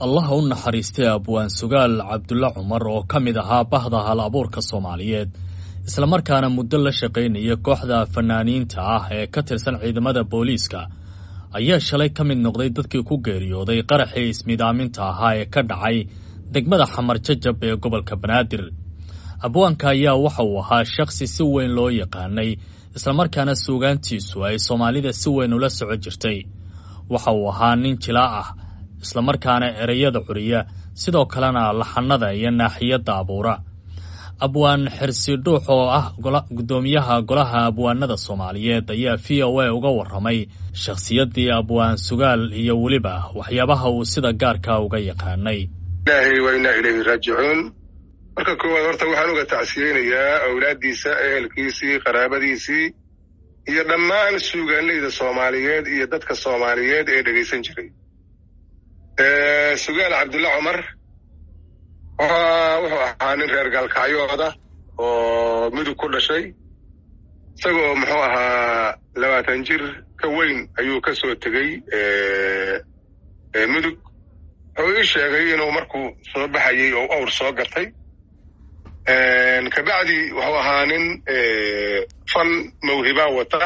allaha u naxariistay abwaan sugaal cabdulle cumar oo ka mid ahaa bahda hal abuurka soomaaliyeed islamarkaana muddo la shaqaynaya kooxda fanaaniinta ah ee ka tirsan ciidamada booliiska ayaa shalay ka mid noqday dadkii ku geeriyooday qaraxii ismidaaminta ahaa ee ka dhacay degmada xamar jajab ee gobolka banaadir abwaanka ayaa waxa uu ahaa shakhsi si weyn loo yaqaanay islamarkaana suugaantiisu ay soomaalida si weyn ula soco jirtay waxa uu ahaa nin jilaa ah islamarkaana ereyada curiya sidoo kalena laxanada iyo naaxiyadda abuura abwaan xirsi dhuux oo ah guddoomiyaha golaha abwaanada soomaaliyeed ayaa v o a uga warramay shakhsiyaddii abwaan sugaal iyo weliba waxyaabaha uu sida gaarka uga yaqaanay ilaahay waa inaa ilayhi raajicuun marka koowaad horta waxaan uga tacsiyeynayaa awlaaddiisa ehelkiisii qaraabadiisii iyo dhammaan suugaanleyda soomaaliyeed iyo dadka soomaaliyeed ee dhegaysan jiray sugaal cabdulle cumar wuxuu ahaa nin reer gaalkacyooda oo mudug ku dhashay isagoo muxuu ahaa labaatan jir ka weyn ayuu ka soo tegey mudug wuxuu ii sheegay inuu markuu soo baxayey oo awr soo gatay kabacdi wuxuu ahaa nin fan mawhibaa wata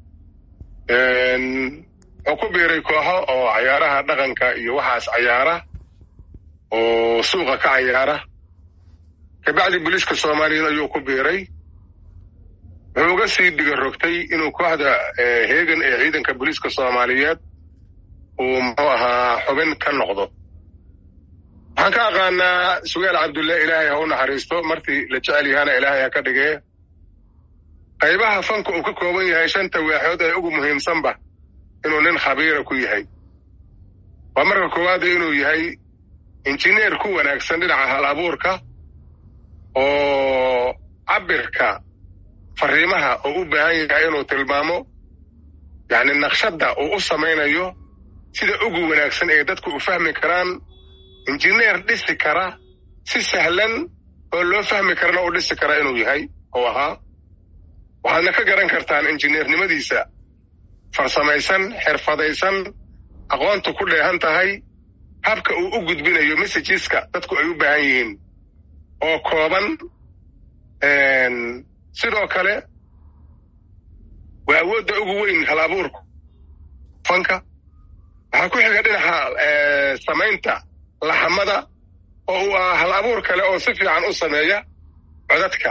wuxuu ku biiray kooxo oo cayaaraha dhaqanka iyo waxaas cayaara oo suuqa ka cayaara kabacdi booliiska soomaaliyeed ayuu ku biiray wuxuu uga sii dhiga rogtay inuu kooxda heegan ee ciidanka booliiska soomaaliyeed uu muxuu ahaa xubin ka noqdo waxaan ka aqaanaa sugaal cabdulle ilaahay ha u naxariisto martii la jecel yahaana ilaahay ha ka dhigee qaybaha fanka uu ka kooban yahay shanta waaxood ee ugu muhiimsanba inuu nin khabiira ku yahay waa marka koowaada inuu yahay injineer ku wanaagsan dhinaca hal abuurka oo cabirka fariimaha oo u baahan yahay inuu tilmaamo yacni naqshadda uu u samaynayo sida ugu wanaagsan ee dadku u fahmi karaan injineer dhisi kara si sahlan oo loo fahmi karana u dhisi kara inuu yahay oo ahaa waxaadna ka garan kartaan injineernimadiisa farsamaysan xirfadaysan aqoontu ku dheehan tahay habka uu u gudbinayo messageska dadku ay u baahan yihiin oo kooban sidoo kale waa awoodda ugu weyn hal abuurku fanka waxaa ku xiga dhinaca samaynta laxamada oo uu ah hal abuur kale oo si fiican u sameeya codadka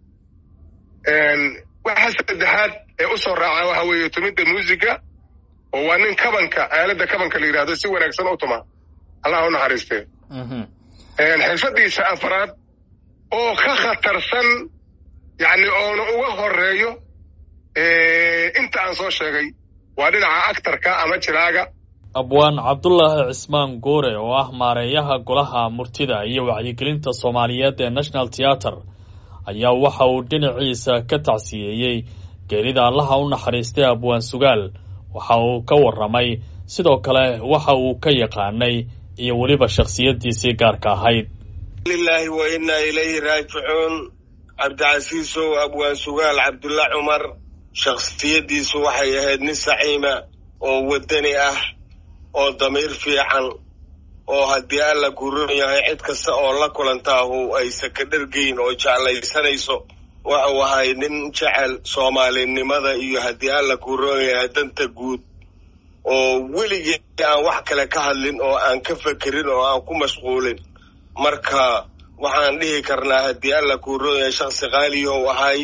waxa saddexaad ee u soo raaca waxa weeye tumidda muusiga oo waa nin kabanka aaladda kabanka la yidhahdo si wanaagsan u tuma allah u naxariistee xirfadiisa afraad oo ka khatarsan yacni oona uga horeeyo inta aan soo sheegay waa dhinaca actarka ama jiraaga abwaan cabdulaahi cismaan goore oo ah maareeyaha golaha murtida iyo wacyigelinta soomaaliyeed ee national theater ayaa waxa uu dhinaciisa ka tacsiyeeyey geerida allaha u naxariistay abwaan sugaal waxa uu ka warramay sidoo kale waxa uu ka yaqaanay iyo weliba shakhsiyaddiisii gaarka ahayd lilaahi wa innaa ilayhi raajicuun cabdicasiisow abwaan sugaal cabdulle cumar shakhsiyaddiisu waxay ahayd nin saciima oo waddani ah oo damiir fiican oo haddii alla guron yahay cid kasta oo la kulantaahu aysan ka dhergeyn oo jeclaysanayso waxuu ahay nin jecel soomaalinimada iyo haddii alla guron yahay danta guud oo weligii aan wax kale ka hadlin oo aan ka fekerin oo aan ku mashquulin marka waxaan dhihi karnaa haddii alla guron yahay shaksi qaaliyow ahay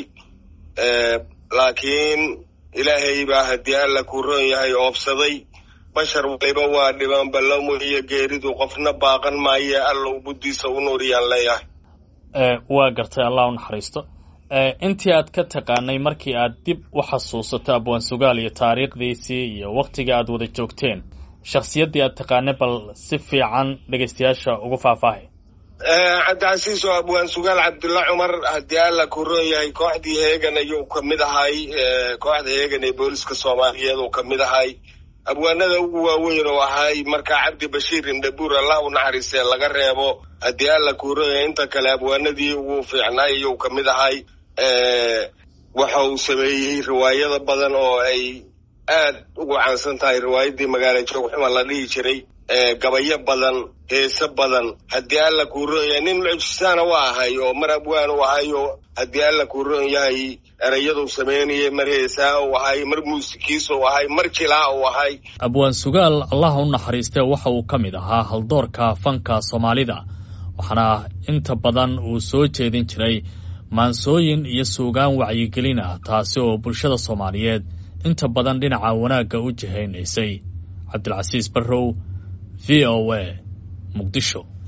laakiin ilaahay baa haddii alla guron yahay oobsaday bashar waliba waa dhibaan ballamo iyo geeridu qofna baaqan maaye alla ubuddiisa u nuuriyaan leeyahay waa gartay allah u naxariisto intii aad ka taqaanay markii aad dib u xasuusato abwaan sugaal iyo taariikhdiisii iyo wakhtiga aad wada joogteen shakhsiyaddii aad taqaanay bal si fiican dhegaystayaasha ugu faahfaahay cabdicasiis oo abwaan sugaal cabdulle cumar haddii alla ku ron yahay kooxdii heegan ayuu ka mid ahay kooxda heegan ee booliska soomaaliyeed uu ka mid ahay abwaanada ugu waaweyn oo ahay markaa cabdi bashiir indhabuur allah u naxariistee laga reebo haddii alla kuuraya inta kale abwaanadii ugu fiicnaay ayuu ka mid ahay waxa uu sameeyey riwaayada badan oo ay aad ugu caansan tahay riwaayaddii magaala joog xuma la dhihi jiray gabayo badan heese badan haddii alla kuu roon yahay nin mucjisaana waa ahay oo mar abwaan u ahay oo haddii alla kuu roon yahay erayaduu samaynayay mar heesaa u ahay mar muusikiis u ahay mar jilaa u ahay abwaan sugaal allaha u naxariistee waxa uu ka mid ahaa haldoorka fanka soomaalida waxaana inta badan uu soo jeedin jiray maansooyin iyo suugaan wacyigelin ah taasi oo bulshada soomaaliyeed inta badan dhinaca wanaagga u jihaynaysay cabdilcasiis barrow v o a muqdisho